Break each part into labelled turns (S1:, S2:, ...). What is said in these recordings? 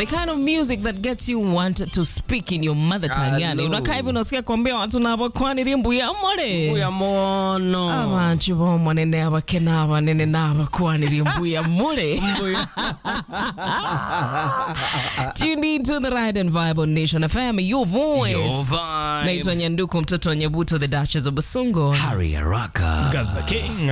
S1: the kind of music that gets you want to speak in your mother tongue yani
S2: Hello.
S1: unakaa hivi unasikia kuambia watu nabo kwani rimbu ya mole
S2: Uya mono.
S1: abantu bomonene abakena abanene n'abakwanira embuya mule tuned into the ride and vibe on nation fm your voice
S2: Your vibe.
S1: naitwa nyanduku mtoto wa nyabuto the duchess of basungo
S2: Harry Araka.
S3: Gaza King.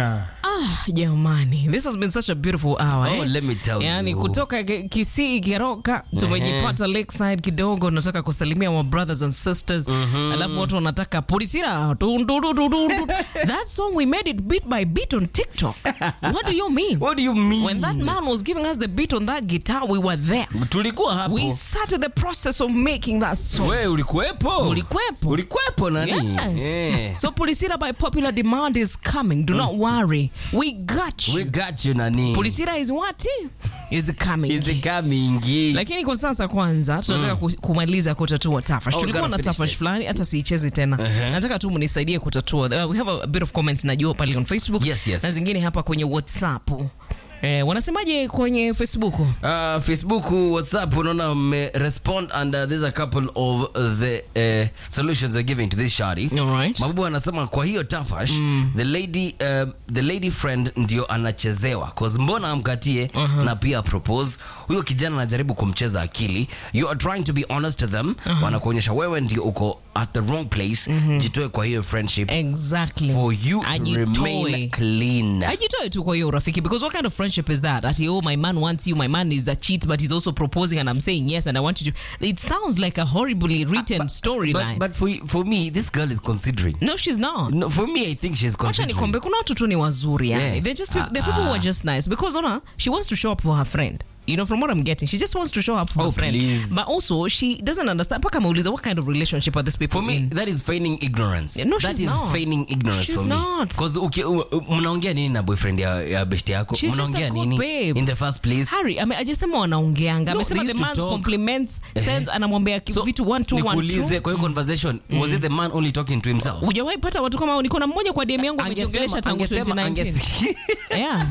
S1: jamani this has been such a beautiful hour
S2: Oh,
S1: eh?
S2: let me tell
S1: yani
S2: you.
S1: kutoka Ki- kisii keroka tumejipata lakeside kidogo nataka kusalimia my brothers and sisters alafu watu wanataka polisira Dun, dun, dun, dun, dun, dun. that song we made it bit by bit on tiktok what do you mean
S2: What do you mean?
S1: when that man was giving us the beat on that guitar we were there
S2: Tulikuwa hapo.
S1: we started the process of making that song
S2: We ulikuwepo?
S1: Ulikuwepo.
S2: Ulikuwepo nani?
S1: Yes.
S2: Eh.
S1: So Polisira by popular demand is coming. Do not worry. We got you.
S2: We got you nani?
S1: Polisira is what? Is coming.
S2: Is coming.
S1: lakini kwa sasa kwanza tunataka ku- kumaliza kutatua tafash
S2: Oh, we
S1: tulikuwa
S2: gotta
S1: na
S2: finish
S1: tafash
S2: this.
S1: fulani hata siichezi tena nataka tu mnisaidie kutatua uh, we have a bit of comments najua pale on facebook
S2: Yes, yes.
S1: na zingine hapa kwenye whatsapp eh, wanasemaje kwenye facebook
S2: Uh, Facebook, WhatsApp, unaona mme respond and uh, there's a couple of the uh, solutions they're giving to this shari.
S1: Alright.
S2: Mabubu anasema kwa hiyo tafash the lady uh, the lady friend ndio anachezewa cause mbona amkatie na pia propose huyo kijana anajaribu kumcheza akili you are trying to be honest to them wanakuonyesha wewe ndio uko at the wrong place jitoe kwa hiyo friendship
S1: exactly
S2: for you to remain
S1: Ajitoe.
S2: clean
S1: ajitoe tu kwa hiyo urafiki because what kind of friendship is that ati oh my man wants you my man is a cheat but he's also proposing and i'm saying yes and i want you to it sounds like a horribly written storyline
S2: but, but for, for me this girl is considering
S1: no she's not
S2: no, for me i think she's
S1: Wacha
S2: considering
S1: nikwambie kuna watu tu ni wazuri yani.
S2: Yeah.
S1: They're just the people who are just nice because ona she wants to show up for her friend you know from what i'm getting she just wants to show up for
S2: Oh,
S1: her friend
S2: please.
S1: but also she doesn't understand mpaka ameuliza what kind of relationship are these people
S2: for me
S1: in
S2: that is feigning ignorance
S1: Yeah, no,
S2: that
S1: she's
S2: is
S1: not.
S2: feigning ignorance
S1: She's
S2: for
S1: not.
S2: me because uki- u- u- mnaongea nini na boyfriend ya, ya best yako
S1: She's just a
S2: mnaongea
S1: good
S2: nini
S1: babe.
S2: in the first place
S1: Harry ame- ajasema wanaongeanga
S2: No,
S1: amesema
S2: they
S1: the
S2: used to
S1: man's
S2: talk.
S1: compliments sends anamwambia ki-
S2: So,
S1: vitu one two one
S2: nikuulize
S1: two
S2: kwa hiyo conversation was it the man only talking to himself
S1: hujawahi pata watu kama hao? niko na mmoja kwa DM yangu amejiongelesha tangu 2019 yeah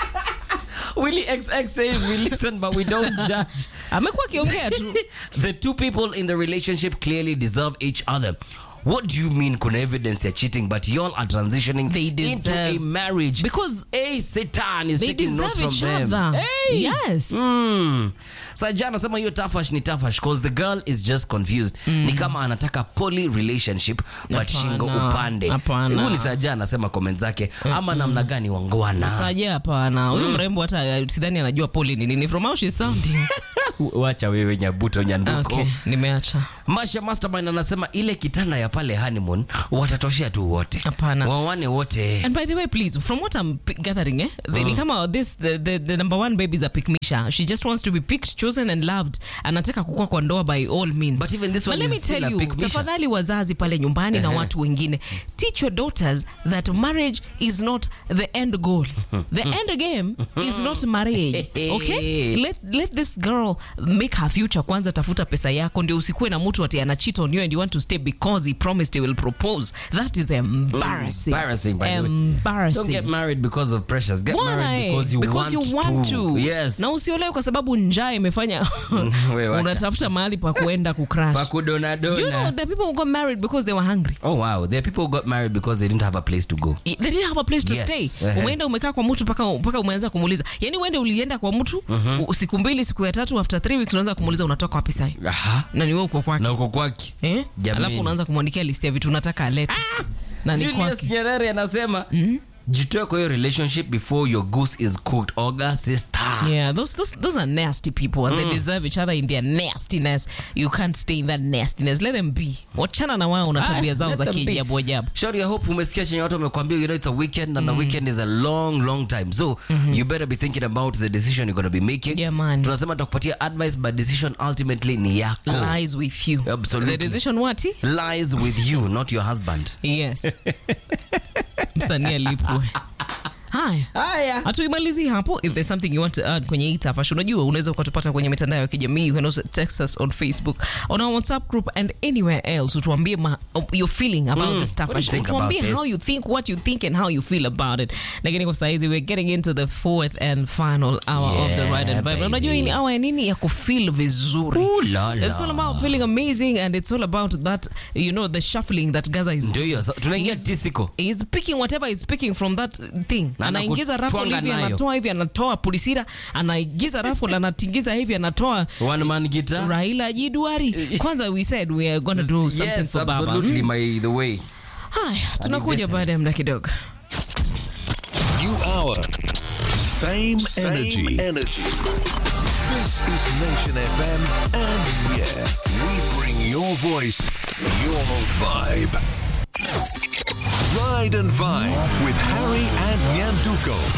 S2: Willy XX says we listen but we don't judge
S1: amekuwa akiongea tu
S2: the two people in the relationship clearly deserve each other what do you mean kuna evidence ya cheating but y'all are transitioning
S1: They
S2: into
S1: deserve-
S2: a marriage
S1: because
S2: hey satan is
S1: they
S2: taking notes
S1: deserve
S2: from
S1: each
S2: them
S1: other
S2: hey.
S1: yes
S2: Mm. Saja anasema hiyo tafash ni tafash cause the girl is just confused ni kama anataka poly relationship but
S1: Hapana.
S2: shingo upande
S1: Hapana.
S2: huyu ni Saja anasema comment zake ama namna gani wangwana
S1: saja hapana huyu mrembo hata sidhani anajua poli ni nini from how she's sounding
S2: wacha wewe nyabuto nyanduko
S1: okay nimeacha
S2: Masha Mastermind anasema ile kitanda ya pale honeymoon watatoshea tu wote
S1: Hapana.
S2: wawane wote
S1: and by the way please from what i'm p- gathering eh the, ni kama this the, the, the number one baby is a pikmisha she just wants to be picked chosen and loved anataka kukua kwa ndoa by all means
S2: But even this
S1: But
S2: one
S1: let
S2: is
S1: me tell
S2: still a
S1: you
S2: pick misha.
S1: tafadhali wazazi pale nyumbani na watu wengine teach your daughters that marriage is not the end goal the end game is not marriage okay let, let this girl make her future kwanza tafuta pesa yako ndio usikuwe na mtu ati ana cheat on you and you want to stay because he promised he will propose that is embarrassing
S2: Embarrassing, by the way.
S1: embarrassing
S2: don't get married because of pressures get
S1: Bwana,
S2: married
S1: eh,
S2: because you,
S1: because
S2: want,
S1: you want to.
S2: yes
S1: na usiolewe kwa sababu njaa imefanya
S2: we wacha.
S1: unatafuta mahali pa kuenda kucrash
S2: pakudona
S1: Do you know
S2: dona
S1: the people who got married because they were hungry
S2: oh wow there are people who got married because they didn't have a place to go
S1: they didn't have a place to
S2: Yes.
S1: stay
S2: Ehe.
S1: umeenda umekaa kwa mtu mpaka mpaka umeanza kumuuliza yani uende ulienda kwa mtu u- siku mbili siku ya tatu after three weeks unaanza kumuuliza unatoka wapi sai
S2: aha
S1: na ni wewe uko kwake
S2: na uko kwake
S1: eh?
S2: Jameni.
S1: alafu unaanza kumwandikia list ya vitu unataka alete na ni
S2: Julius
S1: kwake
S2: Nyerere anasema jitoe kwa hiyo relationship before your goose is cooked oga sister
S1: Yeah, those, those those are nasty people and they deserve each other in their nastiness. You can't stay in that nastiness. Let them be. Wachana na wao na tabia
S2: Ah,
S1: zao
S2: let
S1: za
S2: them be.
S1: kiajabu ajabu.
S2: Shori, I hope umesikia chenye watu wamekwambia you know it's a weekend and a weekend is a long long time so you better be thinking about the decision you're going to be making
S1: Yeah, man.
S2: tunasema tutakupatia advice but decision ultimately ni yako
S1: Lies with you.
S2: Absolutely.
S1: The decision what?
S2: lies with you not your husband
S1: Yes. Msanii alipwe. haya
S2: haya
S1: hatuimalizi hapo if there's something you want to add kwenye hii tafash unajua unaweza ukatupata kwenye mitandao ya kijamii you can also text us on facebook on our whatsapp group and anywhere else utuambie ma- your feeling about this
S2: What do
S1: tafash
S2: you think
S1: utuambie
S2: about
S1: how
S2: this?
S1: you think what you think and how you feel about it lakini kwa saizi we're getting into the fourth and final hour of the
S2: Yeah,
S1: ride and vibe
S2: baby.
S1: unajua hii ni hour ya nini ya kufeel vizuri
S2: Ooh la la.
S1: It's all about feeling amazing and it's all about that, you know, the shuffling that Gaza is
S2: ndio hiyo so, tunaingia
S1: He's-
S2: tisiko
S1: He's picking whatever he's picking from that thing.
S2: Na
S1: Anaingiza rafu
S2: anakutwanga
S1: hivi,
S2: nayo.
S1: anatoa hivi, anatoa pulisira, anaingiza rafu na anatingiza hivi, anatoa
S2: one man guitar
S1: Raila Jidwari. Kwanza we said we are gonna do something
S2: yes
S1: for Baba.
S2: absolutely my the way
S1: Haya, tunakuja baada ya muda kidogo.
S3: New hour. Same, energy.
S4: energy.
S3: This is Nation FM, and yeah, we bring your voice, your vibe. Ride and Vibe with Harry and Nyanduko.